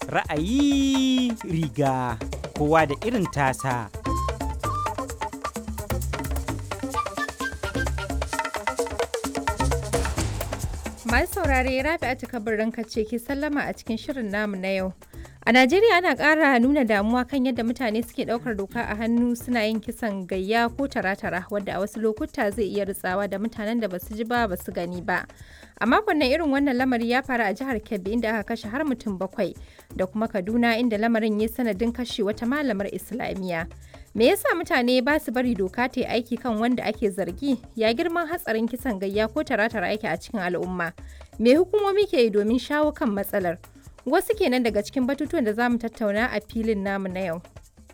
Ra'ayi riga kowa da irin tasa. Masu saurare Rabi'atu kabarin ce ke sallama a cikin shirin namu na yau. A Najeriya ana ƙara nuna damuwa kan yadda mutane suke ɗaukar doka a hannu suna yin kisan gayya ko tara-tara wadda a wasu lokuta zai iya ritsawa da mutanen da basu ji ba basu gani ba. A makon nan irin wannan lamari ya faru a jihar Kebbi inda aka kashe har mutum bakwai da kuma Kaduna inda lamarin ya sanadin kashe wata malamar Islamiyya. Me yasa mutane ba su bari doka ta yi aiki kan wanda ake zargi? Ya girman hatsarin kisan gayya ko tara-tara yake a cikin al'umma? Me hukumomi ke yi domin shawo kan matsalar? Wasu kenan daga cikin batutuwan da za mu tattauna a filin namu na yau.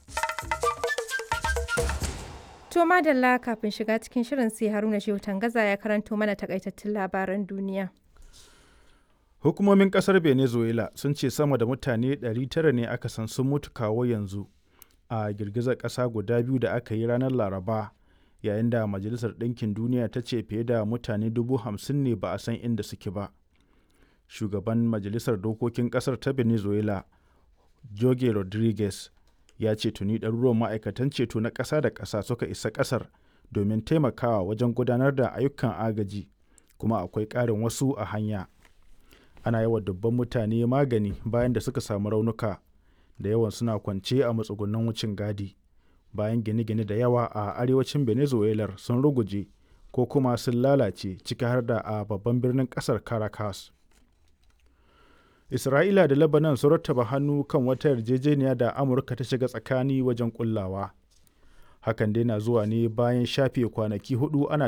To madalla kafin shiga cikin shirin sai Haruna Shehu Tangaza ya karanto mana takaitattun labaran duniya. Hukumomin kasar Venezuela sun ce sama da mutane 900 ne aka san sun mutu kawo yanzu a girgizar ƙasa guda biyu da aka yi ranar Laraba yayin da Majalisar Ɗinkin Duniya ta ce fiye da mutane dubu hamsin ne ba a san inda suke ba. Shugaban Majalisar Dokokin ƙasar ta Venezuela, Jorge Rodriguez, ya ce tuni ɗaruruwan ma'aikatan ceto na ƙasa da ƙasa suka isa ƙasar domin taimakawa wajen gudanar da ayyukan agaji, kuma akwai ƙarin wasu a hanya. Ana yawa dubban mutane magani bayan da suka samu raunuka, da yawan suna kwance a matsugunan wucin gadi, bayan gine-gine da yawa a arewacin Venezuela sun ruguje ko kuma sun lalace ciki har da a babban birnin ƙasar Caracas. Isra'ila da Lebanon sun rattaba hannu kan wata yarjejeniya da Amurka ta shiga tsakani wajen kullawa. Hakan dai na zuwa ne bayan shafe kwanaki hudu ana